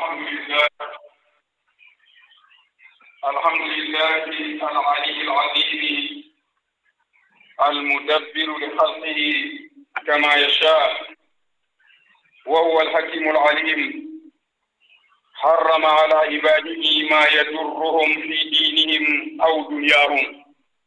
الحمد لله الحمد لله العلي العظيم المدبر لخلقه كما يشاء وهو الحكيم العليم حرم على عباده ما يضرهم في دينهم أو دنياهم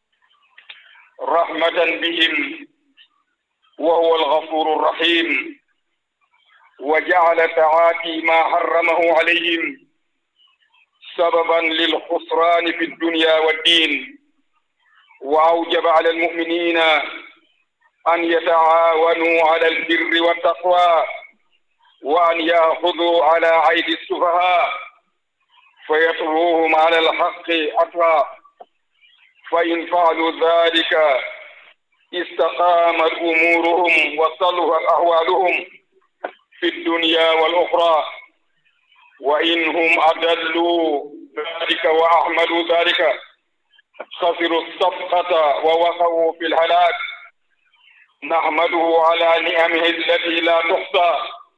رحمة بهم وهو الغفور الرحيم وجعل تعاتي ما حرمه عليهم سببا للخسران في الدنيا والدين وأوجب على المؤمنين أن يتعاونوا على البر والتقوى وأن يأخذوا على أيدي السفهاء فيطلوهم على الحق أطرا فإن فعلوا ذلك استقامت أمورهم وصلحت أحوالهم في الدنيا والأخرى وإن هم أدلوا ذلك وأحملوا ذلك خسروا الصفقة ووقعوا في الهلاك نحمده على نعمه التي لا تحصى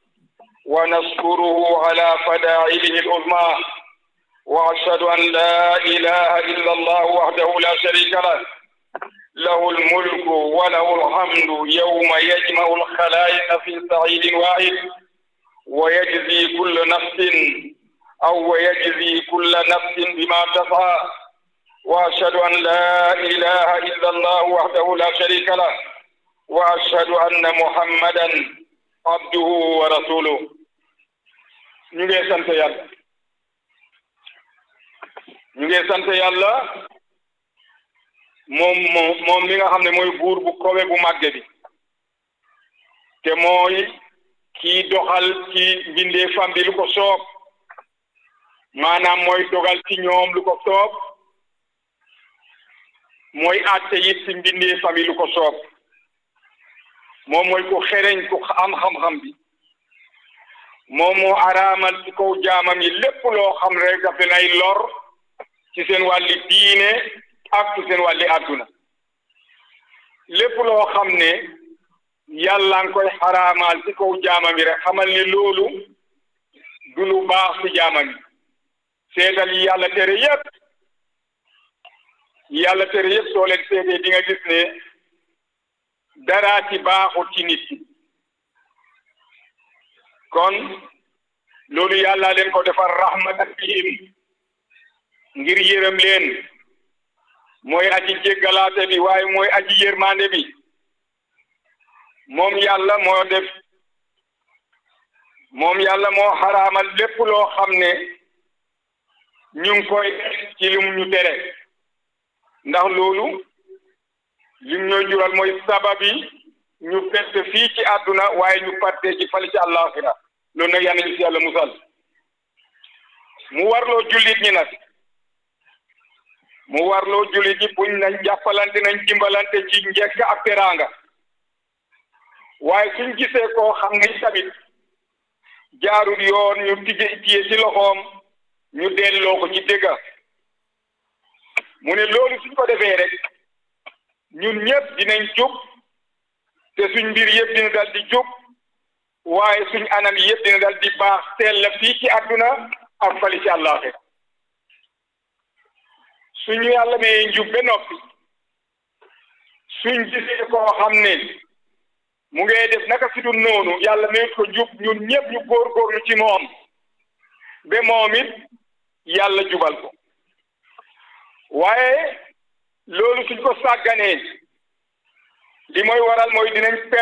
ونشكره على فدائله العظمى وأشهد أن لا إله إلا الله وحده لا شريك له له الملك وله الحمد يوم يجمع الخلائق في سعيد واحد ويجزي كل نفس أو يجزي كل نفس بما تسعى وأشهد أن لا إله إلا الله وحده لا شريك له وأشهد أن محمدا عبده ورسوله ñu ngi sant yàlla ñu ngi sant yàlla moom moom mi nga xam ne mooy buur bu kowe bu màgge bi te mooy kii doxal ci mbindee fam bi lu ko soob maanaam mooy dogal ci ñoom lu ko soob mooy àtte it ci mbindee fam yi lu ko soob moom mooy ku xereñ ku am xam-xam bi moom moo araamal ci kaw jaamam yi lépp loo xam rek daf nay lor ci seen wàlli diine ak ci seen wàlli àdduna lépp loo xam ne yàlla nga koy xaraamal ci kaw jaamam yi rek xamal ni loolu du lu baax ci jaamam yi seetal yi yàlla tere yépp yàlla tere yépp soo leen seetee di nga gis ne dara ci baaxut ci nit ki kon loolu yàlla leen ko defar rahmatan bihim ngir yërëm leen mooy aji jéggalaate bi waaye mooy aji yërmande bi moom yàlla moo def moom yàlla moo xaraamal lépp loo xam ne ñu ngi koy ci lim ñu tere ndax loolu lim ñooy jural mooy sababi ñu perte fii ci àdduna waaye ñu parte ci fali ci àllaaxira loolu nag yal nañu ci yàlla musal mu warloo jullit ñi nag mu warloo jullit ñi buñ nañ jàppalante nañ dimbalante ci njekk ak teraanga waaye suñ gisee koo xam ne tamit jaarul yoon ñu tije tiye ci loxoom ñu delloo ko ci dëgga mu ne loolu suñ ko defee rek ñun ñëpp dinañ jub te suñ mbir yëpp dina dal di jub waaye suñ anam yëpp dina dal di baax teel la fii ci àdduna ak fali ci àllaaxira suñu yàlla may njub ba noppi suñ gisee koo xam ne mu ngay def naka si dul noonu yàlla mayut ko njub ñun ñëpp ñu góorgóorlu ci moom ba moom it yàlla jubal ko waaye loolu suñ ko sàgganee li mooy waral mooy dinañ